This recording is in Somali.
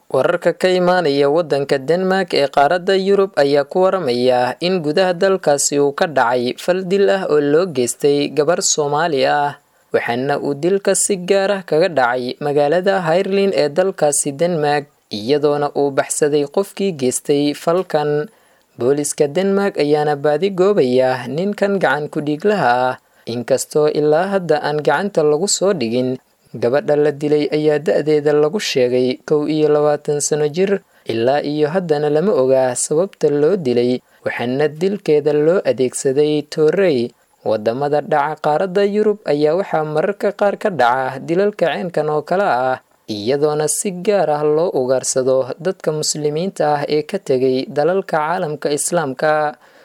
wararka ka imaanaya waddanka denmark ee qaaradda yurub ayaa ku waramaya in gudaha dalkaasi uu ka dhacay fal dil ah oo loo geystay gabar soomaali ah waxaana uu dilka si gaar ah kaga dhacay magaalada hayrlin ee dalkaasi denmark iyadoona uu baxsaday qofkii geystay falkan booliska denmark ayaana baadi goobaya ninkan gacan ku-dhiiglaha ah inkastoo ilaa hadda aan gacanta lagu soo dhigin gabadha la dilay ayaa da-deeda lagu sheegay kow iyo labaatan sano jir ilaa iyo haddana lama ogaa sababta loo dilay waxaana dilkeeda loo adeegsaday toorey wadamada dhaca qaaradda yurub ayaa waxaa mararka qaar ka dhaca dilalka ceenkan oo kale ah iyadoona si gaar ah loo ugaarsado dadka muslimiinta ah ee ka tegay dalalka caalamka islaamka